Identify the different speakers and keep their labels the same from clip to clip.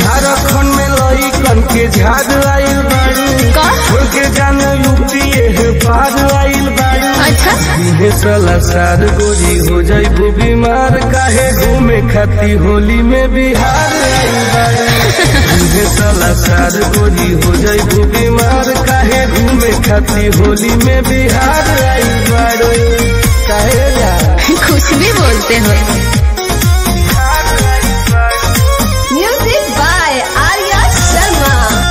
Speaker 1: झारखंड में लइकन के झाड़ आइल बाड़ू
Speaker 2: का?
Speaker 1: छोड़ के जान यूपीए पार आइल बाड़ू
Speaker 2: अच्छा
Speaker 1: इहे साला सार गोरी हो जाइबू बीमार काहे घूमे खाती होली में बिहार आइल बाड़ू इहे साला सार गोरी हो जाइबू बीमार काहे घूमे खाती होली में बिहार आइल बाड़ू काहे यार
Speaker 2: कुछ भी बोलते हो म्यूजिक बाय आर्या शर्मा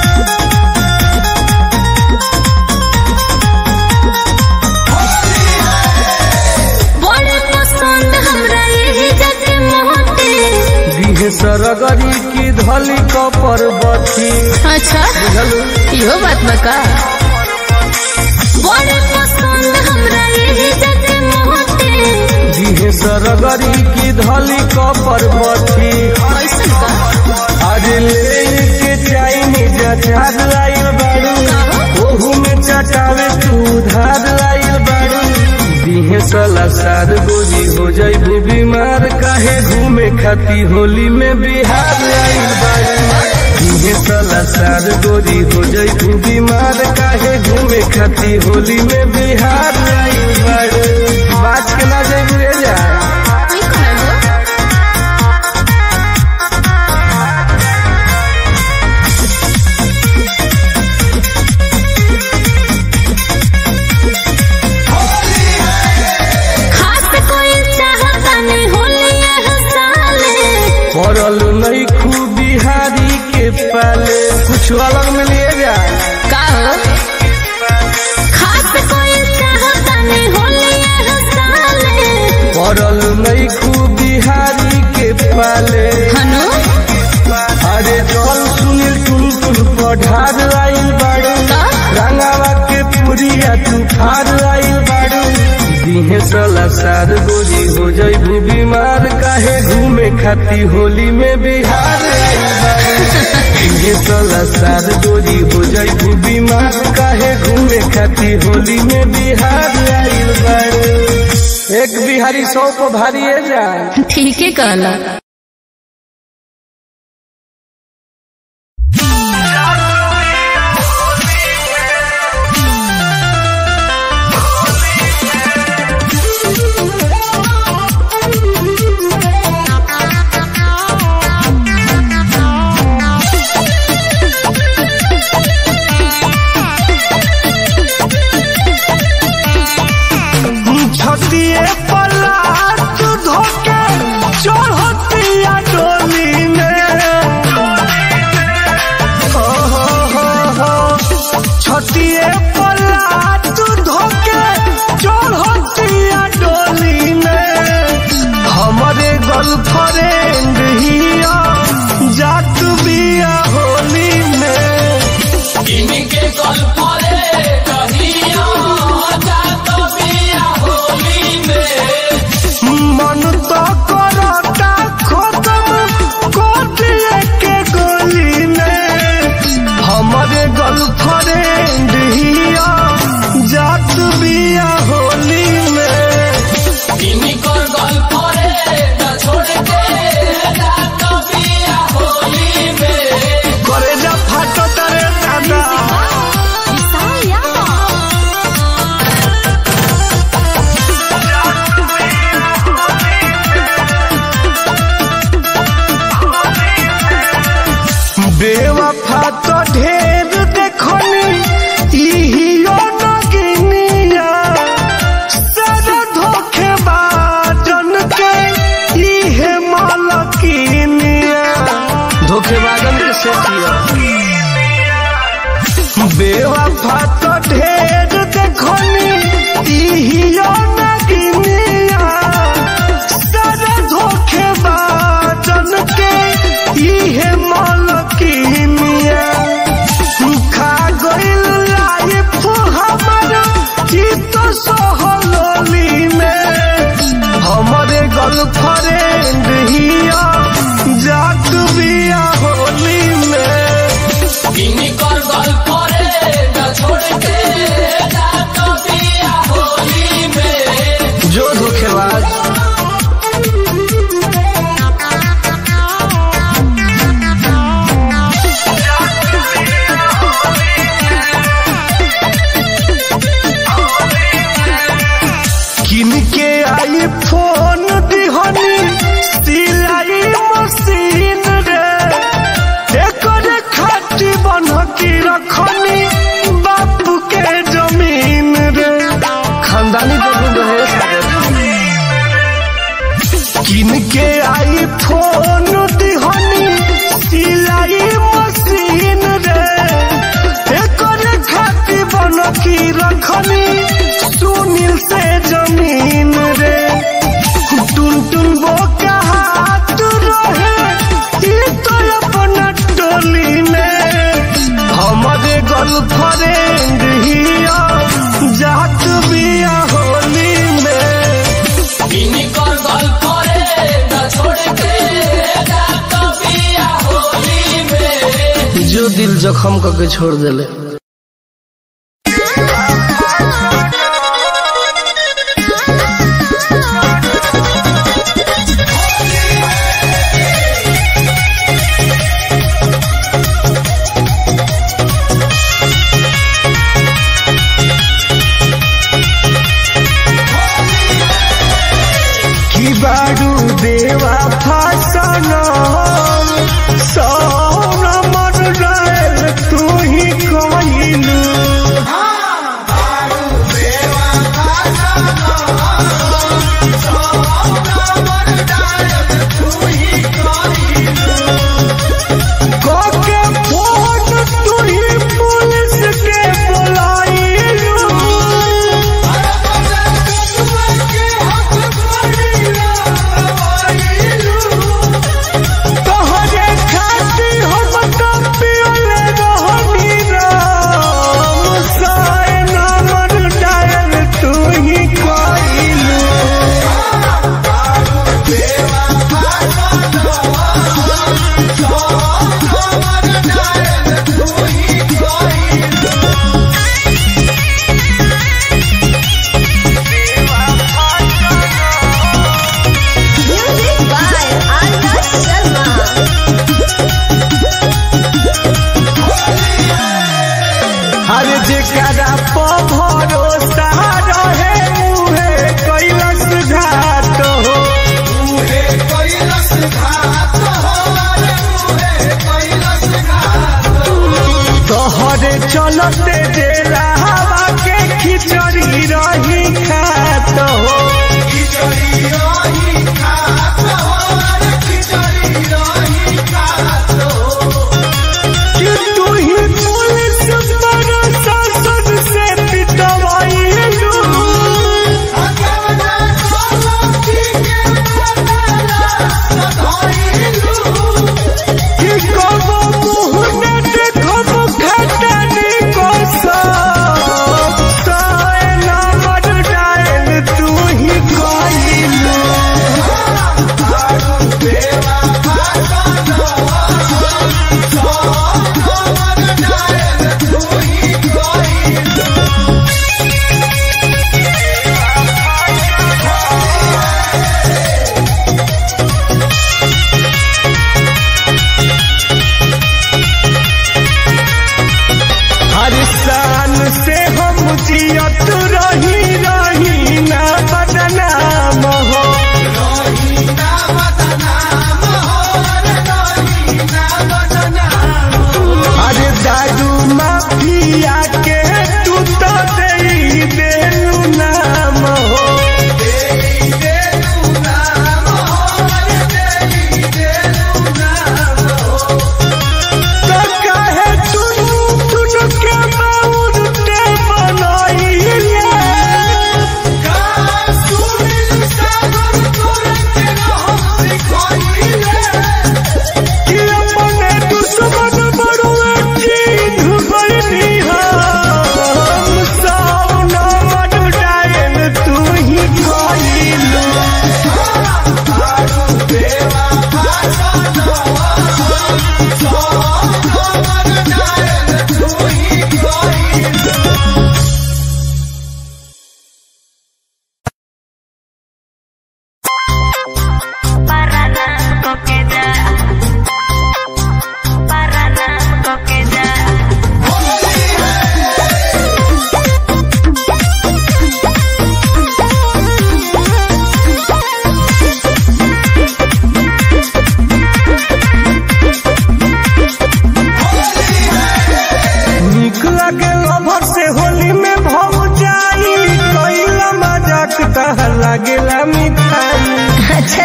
Speaker 2: बड़े पसंद हमरा यही जग मोटे
Speaker 1: दिहे सरगरी की धली कपर बथी
Speaker 2: अच्छा
Speaker 1: बुझलू
Speaker 2: इहो बात बका बड़े पसंद हमरा यही जग मोटे
Speaker 1: दिहे सरगरी की धली कपर बथी
Speaker 2: कैसन का
Speaker 1: अरे ले के चाइनीज अचार लाइल बाड़ू ओहू में चटावे तू धार लाइल बाड़ू दिहे साला सार गोरी हो जाइबू बीमार काहे घूमे खाती होली में बिहार आइल बाड़ू दिहे साला सार गोरी हो जाइबू बीमार काहे घूमे खाती होली में बिहार आइल बाड़ू बात के ना जाइबू रे जा
Speaker 2: ई कहाँ हो? खास कोई चाहता नहीं होली यह साले
Speaker 1: पड़ल नहीं खूब बिहारी के पाले कुछ अलग में लिए जा
Speaker 2: का हो खास कोई चाहता नहीं होली यह साले
Speaker 1: पड़ल नहीं खूब बिहारी के पाले
Speaker 2: हनु
Speaker 1: अरे चल सुनील टुन टुन पढ़ार आइल बाड़ू
Speaker 2: का?
Speaker 1: रंगावा के पुरिया तू फार आइल बाड़ू दिहे साला सार गोरी हो जाइबू बीमार काहे घूमे खाती होली में बिहार आइल बाड़ू दिहे साला सार गोरी हो जाइबू बीमार काहे घूमे खाती होली में बिहार आइल बाड़ू एक बिहारी सौ को भारी है जान
Speaker 2: ठीक है कहला
Speaker 1: छतिए पलाट धोके चढ़तिया डोली में हो हो हो हो छतिए पलाट धोके चढ़तिया डोली में हमारे गर्लफ्रेंड हिया जात बिया होली में मन तो करता खत्म कर दिए के गोली में हमारे गर्लफ्रेंड हिया जात बिया होली में करे जा फाटो तरे दादा बेवफा तो ढेर देखनी इहियो नगिनिया सारा धोखेबाजन के इहे मालकिनिया धोखेबाजन के सेठिया बेवफा तो ढेर देखनी इहियो नगिनिया सारा धोखेबाजन के इहे मालकिनिया खा गइल लाइफ हमर चित सहलोली में हमरे गर्लफ्रेंड हिया जात बिया होली में जो धोखेबाज रखनी बापू के जमीन रे खानदानी जमीन रहे सारे किन के आई फोन दिहनी सिलाई मशीन रे एकर खाती बन की रखनी सुनील से जमीन रे टुन टुन वो हाथ रहे ई तो अपना टोली में हमारे गर्लफ्रेंड हिया जात बिया होली में जो दिल जखम करके छोड़ देले की बाडू देवा फासन सौन मन रहे तू ही कहिलू कोके फोन तू ही पुलिस के बुलाइलू तोहरे खाती हम तो पियले रहनी राम साए नामर डायल तू ही कइलू
Speaker 2: Music by Arya Sharma.
Speaker 1: हर जगह प भरोसा रहे मुहे कैलस घाट हो तोहरे चलते जेला हवा के खिचड़ी रही खात हो कि तू ही पुलिस प्रशासन से पिटवाइलू कि कबो मुँह न देखब खटनी को सब साए नंबर डायल तू ही कइलू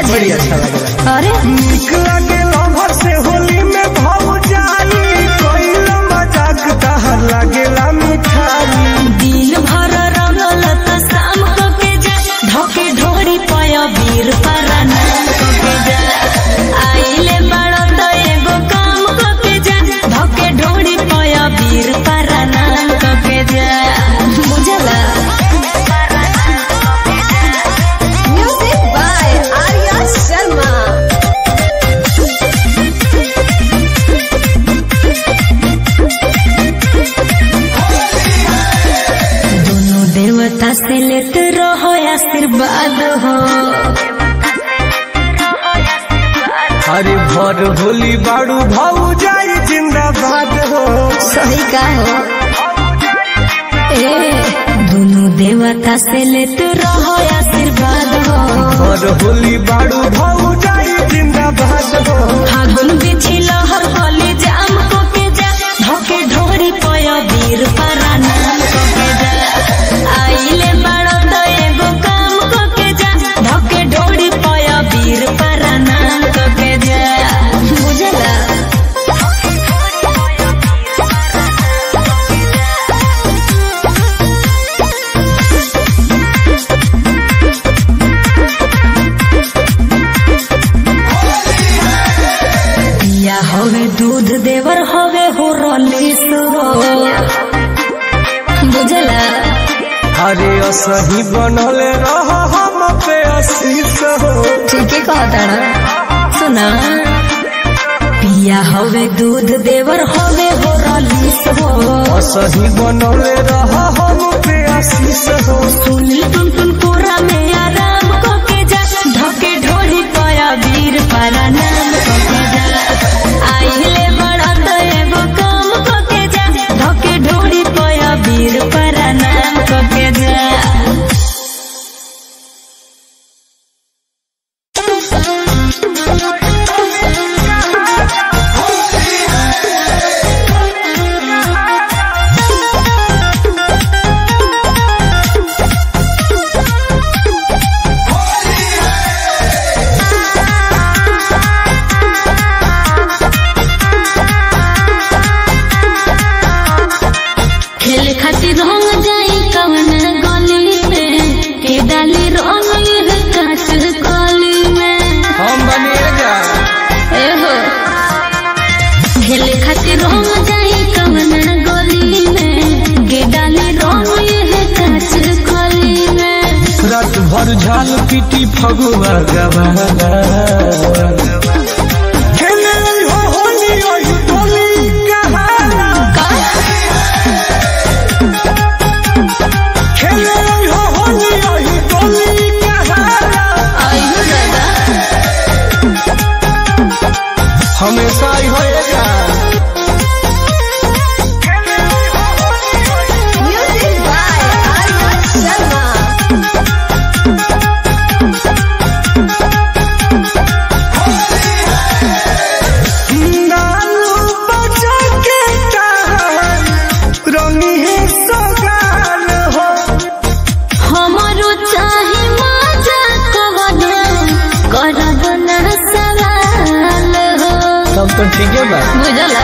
Speaker 1: बड़ी अच्छा लगेला
Speaker 2: अरे
Speaker 1: निक लगे लवर से होली में भाव जाई कोइला मजाक तहर लागेला मिठाई
Speaker 2: दिन भर रंगल त शाम को के जा धोके ढोरी पया वीर पराना को के जा आइले बड़ो त एगो काम को के जा धोके ढोरी पया वीर पराना को के जा बुझला
Speaker 3: Music by Arya Sharma.
Speaker 2: दोनों देवता से लेते रहो आशीर्वाद हो
Speaker 1: अरे भर होली बाड़ू भाव जाई जिंदाबाद हो
Speaker 2: सही का हो ए दोनों देवता से लेते रहो आशीर्वाद हो
Speaker 1: भर होली बाड़ू भाव जाई जिंदाबाद हो
Speaker 2: फागुन बिछी लहर गली जाम को के जा धोके ढोरी पया वीर पराना को के जा आइले बड़ो तो एगो काम को के जा धोके ढोरी पया वीर पराना को के जा बुझला पिया हवे दूध देवर हवे हो रलीस हो बुझला
Speaker 1: अरे असही बनल रह हम पे आशीष हो
Speaker 2: ठीक है कहता ना सुना पिया हवे दूध देवर हवे हो रलीस हो
Speaker 1: असही बनल रह हम पे आशीष हो
Speaker 2: सुनी टुन टुन पूरा में आराम को के जा धके ढोली पाया वीर पारा नाम को के जा आइले बड़ा तो एगो काम को के जा धके ढोली पाया वीर पारा नाम को के जा खेल खातिर रंग जाई कवन गली में के डाली रंग ये काट कली में
Speaker 1: हम बनिएगा
Speaker 2: ए हो खेल खातिर रंग जाई कवन गली में के डाली रंग ये काट कली में
Speaker 1: रात भर झाल पीटी फगुआ गवाला खेले हो होली ओही टोली कहाला खेले हो होली ओही टोली कहाला
Speaker 2: आइयो दादा
Speaker 1: हमेशा ही होएगा
Speaker 3: Music by Arya Sharma.
Speaker 1: नालू बचा के तार रंगी है सगाल हो
Speaker 2: हमारो चाहे मजा कवन करब ना सवाल हो
Speaker 1: तब तो ठीक है बा
Speaker 2: बुझला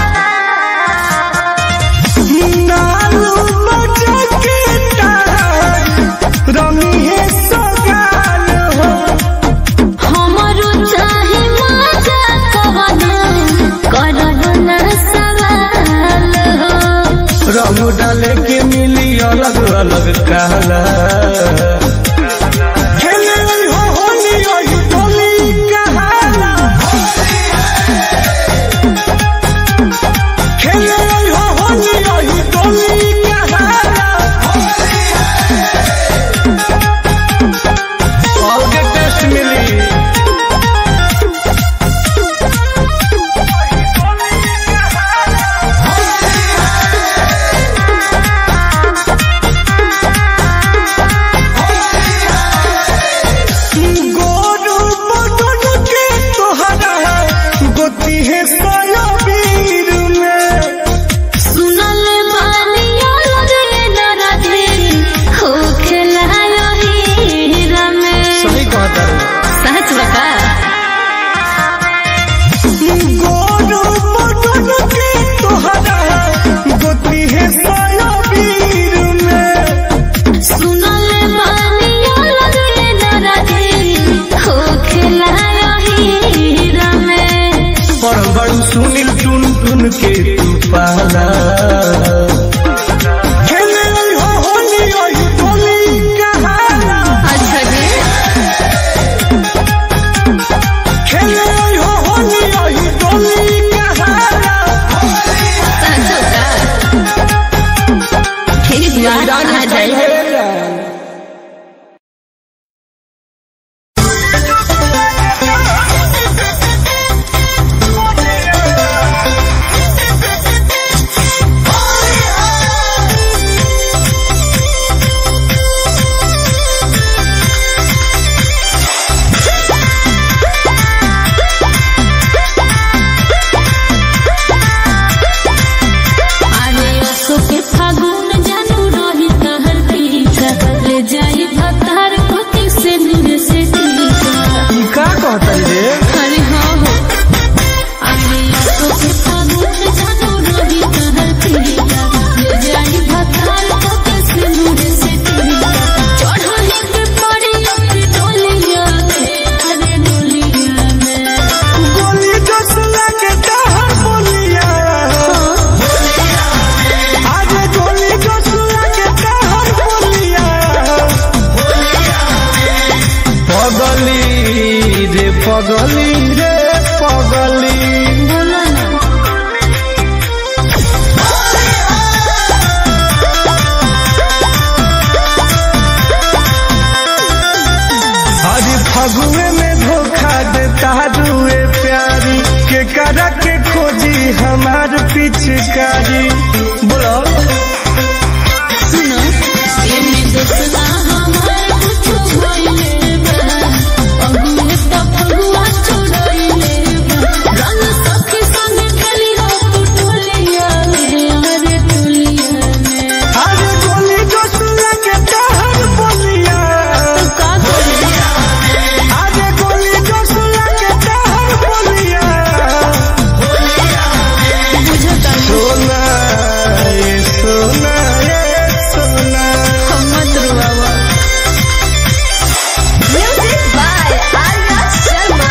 Speaker 1: नालू बचा के तार रंगी है सगाल हो
Speaker 2: हमारो चाहे मजा कवन करब ना सवाल हो
Speaker 1: रंग डाले के मिली अलग अलग कहला खेले हो होली ओही टोली कहाला खेले हो होली ओही टोली कहाला और के टेस्ट मिली टुन के तू पाला खेले हो होली ओही होली कहाला
Speaker 2: अच्छा जी
Speaker 1: खेले हो होली ओही होली कहाला
Speaker 2: सासू का ठीक बात आ जाए अरे असो के फागुन जानू रही तहर पीछा ले जाई भतार कोती से दूर से टीका
Speaker 1: ई का कहतन रे
Speaker 2: अरे हाँ हो अरे असो के फागुन जानू रही तहर पीछा ले जाई भतार कोती से दूर से टीका चढ़ले के पड़ी अपनी डोलिया में अरे डोलिया में
Speaker 1: गोली जसला के तहर बोलिया आज गोली जसला के तहर बोलिया पगली रे पगली रे पगली
Speaker 2: बोला ना
Speaker 1: आज फगुए में धोखा देता दुए प्यारी के करा के खोजी हमार पिचकारी बोलो
Speaker 2: सुनो एमे दोसरा हमार कुछो भइले बा अगुए त फगुआ छोड़इले बा रंग सखी संग खेली हो तू टोलिया में अरे टोलिया में
Speaker 1: आज गोली जसला के तहर बोलिया
Speaker 2: तू का करिया
Speaker 1: आज गोली जसला के तहर बोलिया
Speaker 2: बुझता
Speaker 1: सोना ये सोना ये सोना
Speaker 2: हम मत रुआवा
Speaker 3: Music by Arya Sharma.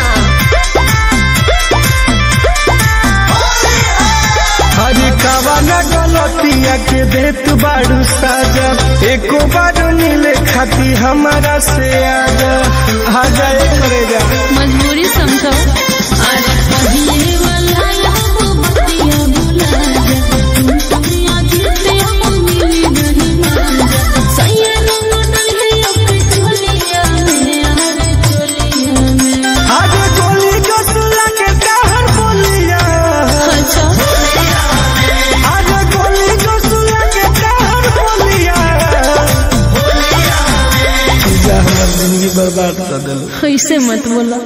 Speaker 1: हरी कवाना गलतिया के देत बाड़ू साजा एको बार मिले खाती हमारा से आजा आजा एक रे जा
Speaker 2: मजबूरी समझो अरे पहिले वाला हम बतिया भुला जा दुनिया जीते हम मिली नहीं मांजा सैया रंग डले अपने चोलिया में अरे चोलिया में
Speaker 1: आज गोली जसला के तहर बोलिया
Speaker 2: अच्छा
Speaker 1: आज गोली जसला के तहर बोलिया जा हमार जिंदगी बर्बाद कर दिल
Speaker 2: ऐसे मत बोला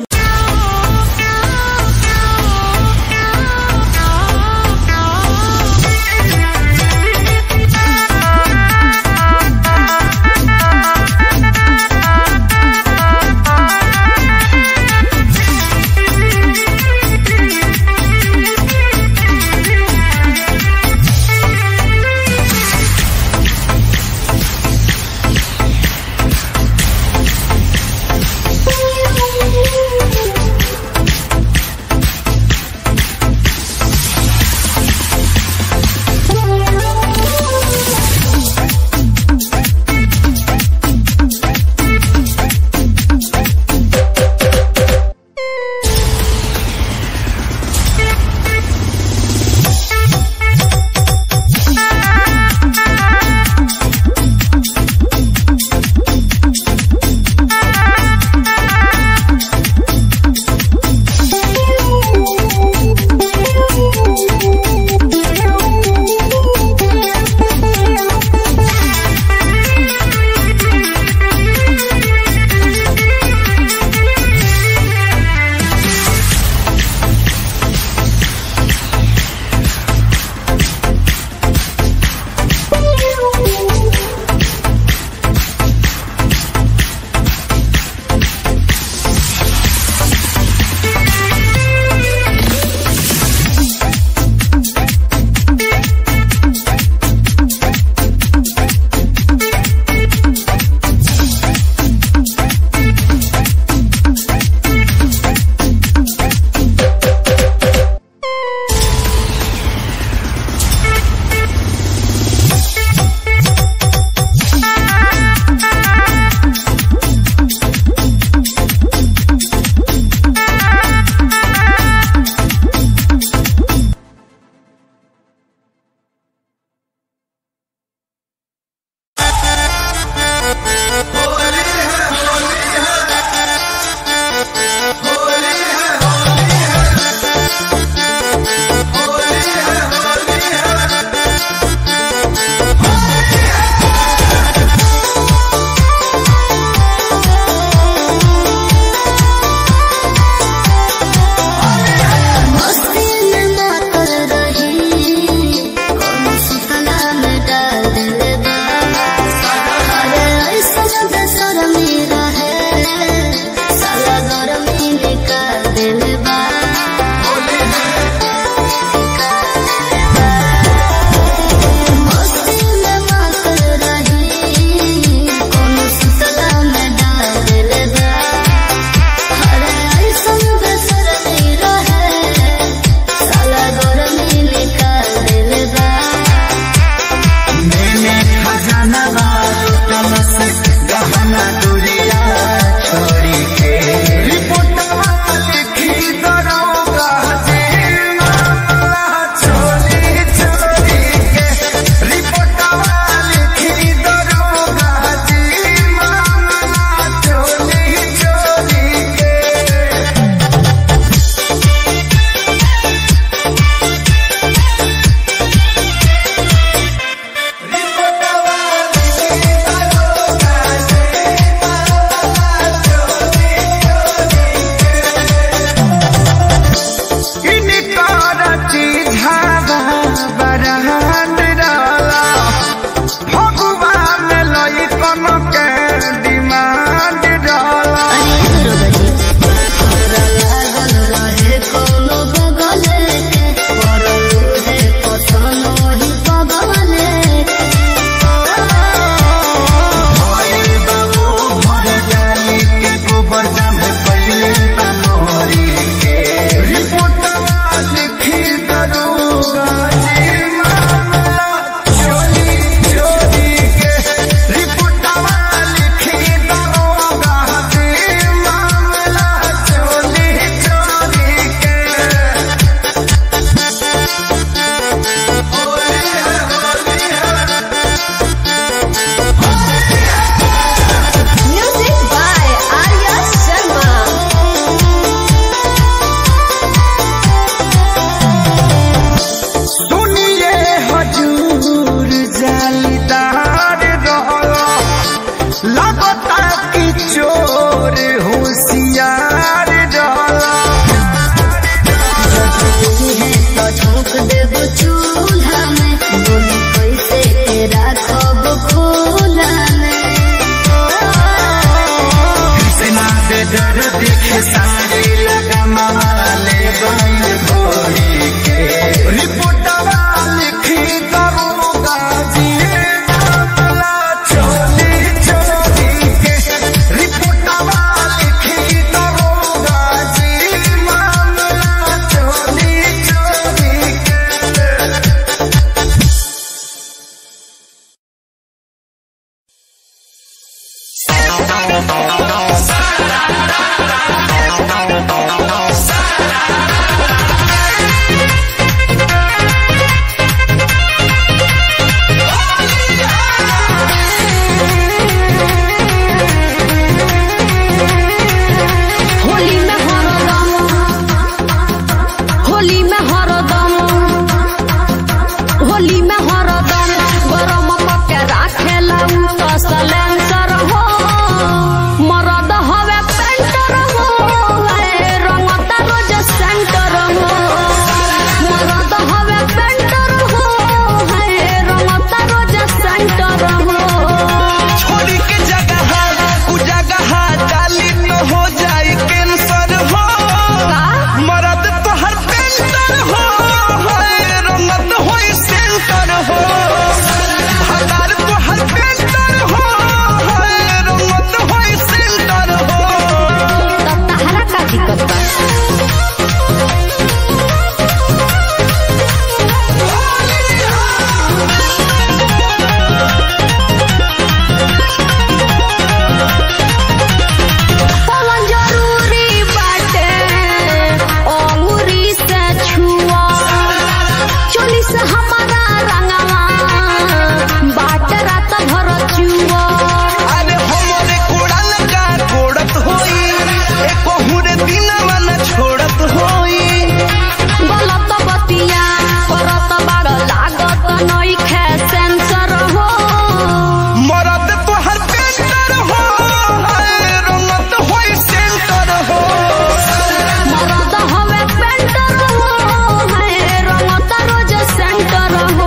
Speaker 2: से हमारा रंगवा बाट रात भर चुआ
Speaker 1: अरे हमरे कोड़ल का कोड़त होई एको हुरे दिनवा न छोड़त होई
Speaker 2: गलत बतिया करत बड़ लागत नइखे सेंसर हो
Speaker 1: मरद तोहर पेंटर हो हाय रंगत होई सेंटर हो
Speaker 2: मरद हवे पेंटर हो है रंगत रोज सेंटर हो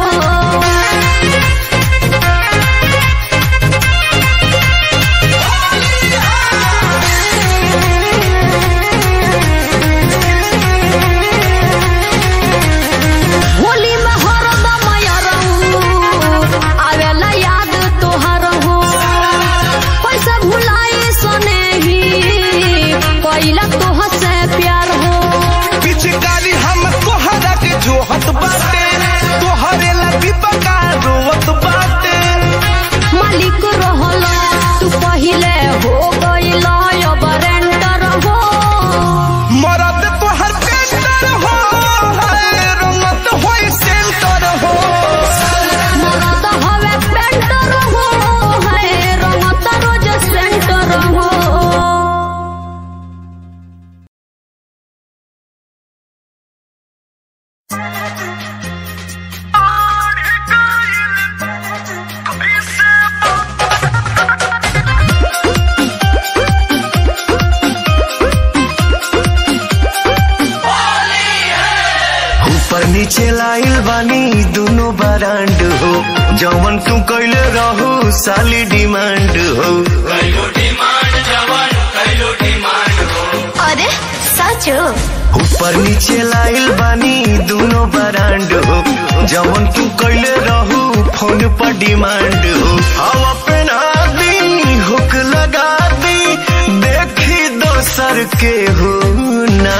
Speaker 2: होली में हरदम यरऊ आवेला याद तोहर हो पैसा भुलाई सने ही कैला तोह से प्यार हो
Speaker 1: पिचकारी हम तोहरा के जोहत बाटे तोहरे लगी बका रोवत बाटे
Speaker 2: मालिक रहल तू पहिले हो गइल अब रेंटर हो
Speaker 1: मरद तोहर पेंटर हो हाय रंगत होई सेंटर हो
Speaker 2: मरद हवे पेंटर हो है रंगत रोज सेंटर हो
Speaker 4: ऊपर नीचे लाइल बानी दोनों बरांड हो जवन तू कैले रहू साली डिमांड हो
Speaker 3: अरे सच
Speaker 4: ऊपर नीचे लाइल बानी दोनों बरांड हो जवन तू कैले रहू फोन पर डिमांड हो हवा पहना दी हुक लगा दी देखी दोसर के हो ना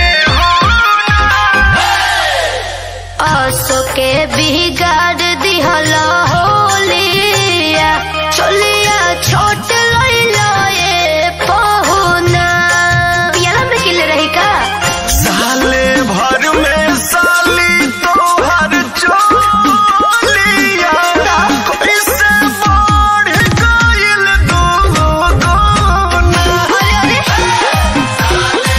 Speaker 3: आसो के बिगाड़ दिहल होलिया चलिया छोट लइलो ये पहुना पियाला में किले रही का
Speaker 4: साले भर में साली तोहर चोलिया इससे बढ़ गइल दो दोना
Speaker 3: अरे अरे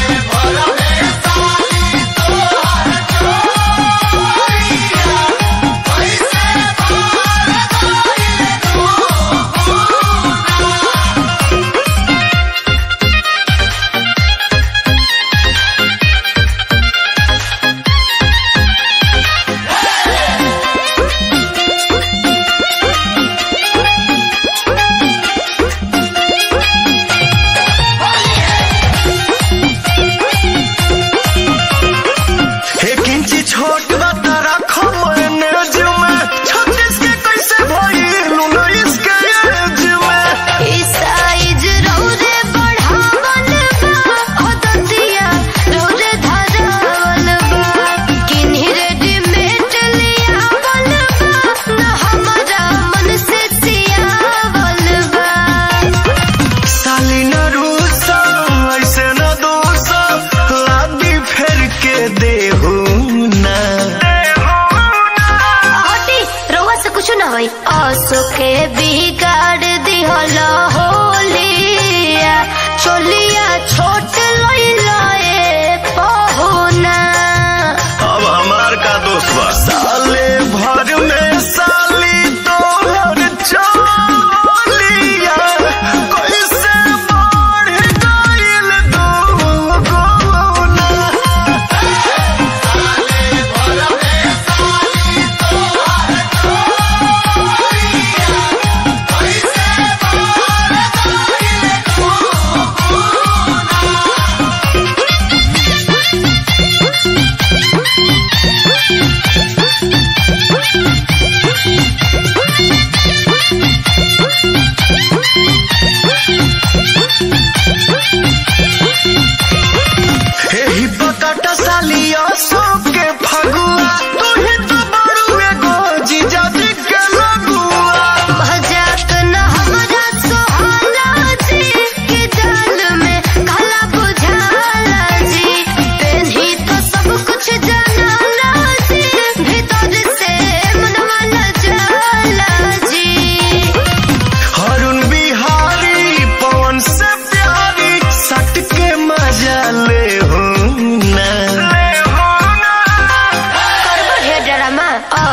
Speaker 4: एक इंची छोट बता रखो मैनेज में छत्तीस के कैसे भइल उन्नीस के एज में
Speaker 3: ई साइज रौरे बढ़ावल बा अदतिया रौरे धरावल बा किन्ही रेडीमेड लियावल बा न हमारा मन से सियावल बा
Speaker 4: साली न रूसा ऐसे न दोसा लादी फेर के देहू ना
Speaker 3: हटी रउआ से कुछ ना होई आसो के बिगाड़ दिहल होलिया चोलिया छोट लइला ए पहुना
Speaker 4: अब हमार का दोस्त बा साले भर में साली तोहर चोलिया कैसे बढ़ गइल दो गुना
Speaker 3: Hey!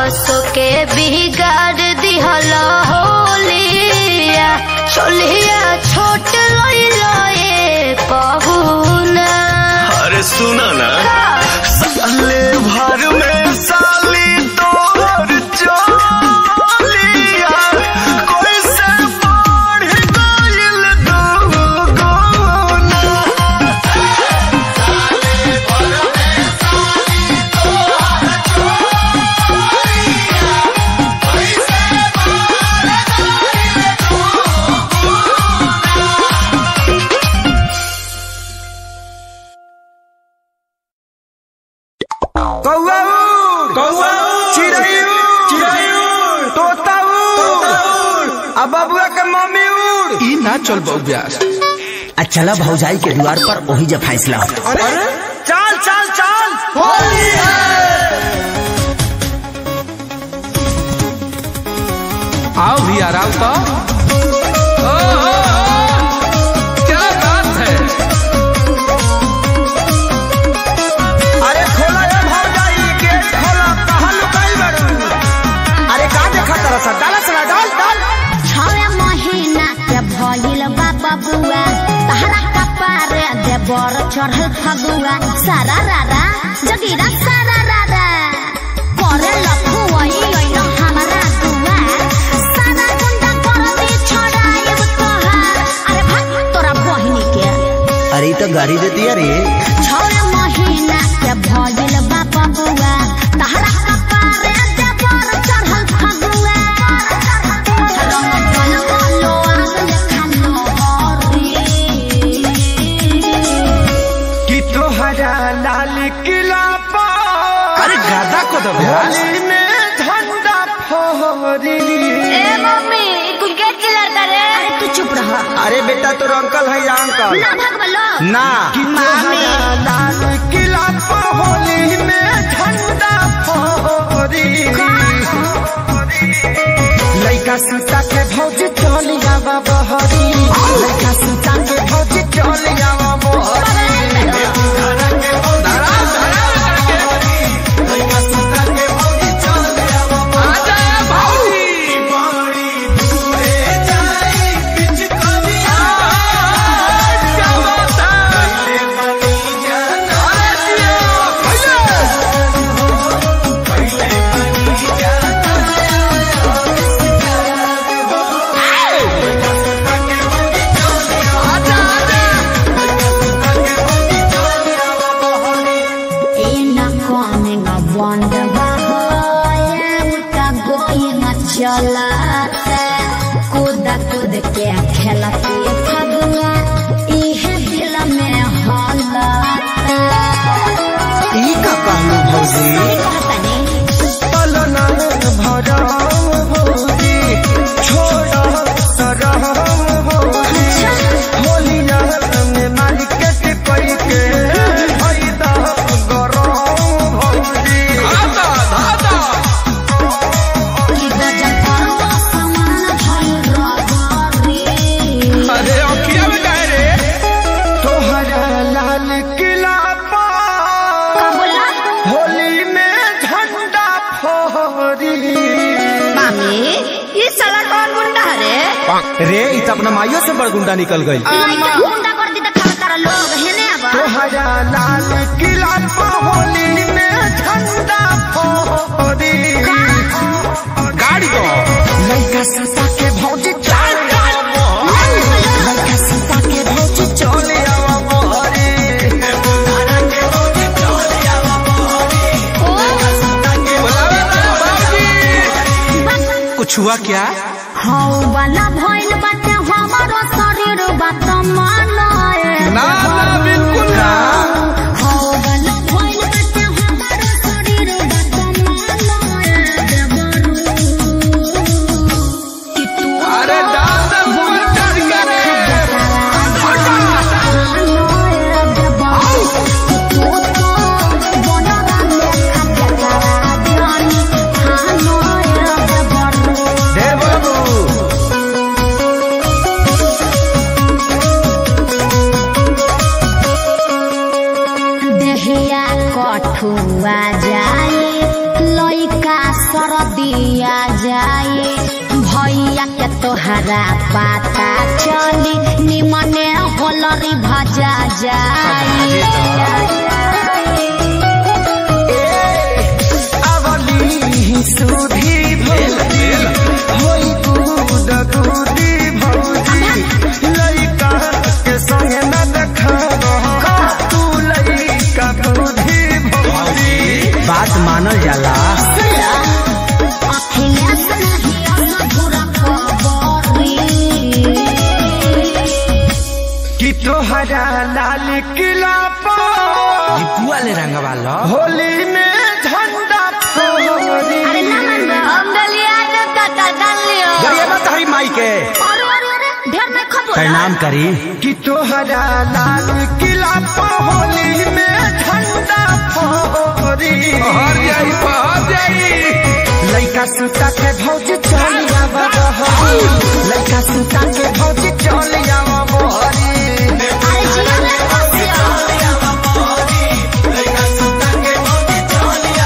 Speaker 3: आसो के बिगाड़ दिहल होलिया चोलिया छोट लइलो ए पहुना
Speaker 4: अरे सुना ना साले भर में साली तोहर चोलिया कोई से बढ़ गइल दुगुना
Speaker 1: कौआ उड़ कौआ चिड़ै उड़ चिड़ै उड़ तोता उड़ आ बबुआ के मम्मी उड़
Speaker 5: ई ना चल बौब्यास
Speaker 6: आ चला भौजाई के द्वार पर वही जब फैसला हो
Speaker 1: अरे चल चल चल होली
Speaker 5: आओ भी आराम तो ओ, ओ, ओ, क्या बात है
Speaker 1: अरे खोला ये भौजाई गेट खोला कहाँ लुकाई बड़ू अरे का देखा तरह सा डाला सला डाल डाल
Speaker 2: छवे महीना के भइल बा बबुआ तहरा कपार दे बर चढ़ल फगुआ सारा रारा जगीरा सारा रारा करे लखुआई ओइनो हमरा दुआर सारा गुंडा कर दे छोड़ाएब तोहार अरे भाग तोरा बहिनी के
Speaker 6: अरे ई तो गाड़ी दे दिया रे
Speaker 2: छवे महीना के भइल बा बबुआ तहरा कपार दे बर चढ़ल फगुआ रंग बन बोलो आग खानो हरी
Speaker 1: कि तोहरा लाल किला पर
Speaker 5: अरे गादा को दो ब्यास
Speaker 1: होली में झंडा फहरी
Speaker 3: ए मम्मी कुल के चिल्लाता रे
Speaker 2: अरे तू चुप रह
Speaker 1: अरे बेटा तो अंकल है या अंकल
Speaker 2: ना भाग बलो
Speaker 1: ना कि तोहरा लाल किला पर होली में झंडा फहरी लइका सीता के भौज चलिया बाबा हरी लइका सीता के भौज चलिया बाबा हरी
Speaker 5: आजा भाई क्या बात है
Speaker 2: In a coming a wonder चलाते कूद कूद के खेलती फगुआ इहे दिल में हलते
Speaker 1: ई का कहलू भौजी
Speaker 2: सही कहतनी
Speaker 1: पलना भरम भौजी छोड़ा सरम भौजी होलिया में मार्केट कई के फायदा गरम भौजी
Speaker 5: धादा धादा
Speaker 2: कि गजब करो समान भइल रगरी
Speaker 5: अरे अखिया में काहे रे
Speaker 1: तोहरा लाल किला पर
Speaker 2: बोला
Speaker 1: होली में झंडा फहरी
Speaker 2: मामी ये साला कौन गुंडा है रे
Speaker 1: रे इ त अपना माइयो से बड़ गुंडा निकल गई
Speaker 2: लइका गुंडा कर दी त खावे तारा लोग हेने अब
Speaker 1: तोहरा लाल किला पर होली में झंडा फहरी
Speaker 5: गाड़ी दो
Speaker 1: लइका सीता के भौजी चाल लइका सीता के भौजी चले आवा मोहरी
Speaker 5: बुलावे ना बाबूजी कुछ हुआ क्या
Speaker 2: हौ वाला भइल बाटे हमारो शरीर बात मानाए
Speaker 5: ना ना बिल्कुल ना
Speaker 2: हौ वाला भइल बाटे हमारो शरीर बात मानाए देवरू कि तू
Speaker 5: अरे डाल दे फूल चढ़ के
Speaker 1: ढेर बाबू
Speaker 3: दिया जाए भैया के तोहरा पता चली निमने होलरी भजा जाए
Speaker 1: अवली सुधी भौजी होई कूद कूदी भौजी लइका के संगे न देखा तू लइका कूदी भौजी
Speaker 6: बात मानल जाला
Speaker 3: अखिलेश नहीं अधूरा खबरी
Speaker 1: कि तोहरा लाल किला पर
Speaker 6: दीपुआ ले रंगवा लो
Speaker 1: होली में झंडा फहरी
Speaker 3: अरे ना मन हम डलिया जो दादा डाल लियो
Speaker 6: गरिया मत हरी माई के
Speaker 3: अरे अरे अरे ढेर नहीं खबो
Speaker 6: प्रणाम करी
Speaker 1: कि तोहरा लाल किला पर होली में झंडा फहरी
Speaker 5: पहर जाई पहर जाई
Speaker 1: लइका सुता के भौज चल आवा बहरी लइका सुता के भौज चल आवा बहरी
Speaker 3: अरे जिया ले बसियो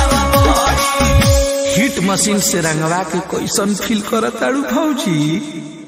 Speaker 5: हिट मशीन से रंगवा के कैसन फील करत ताड़ू भौजी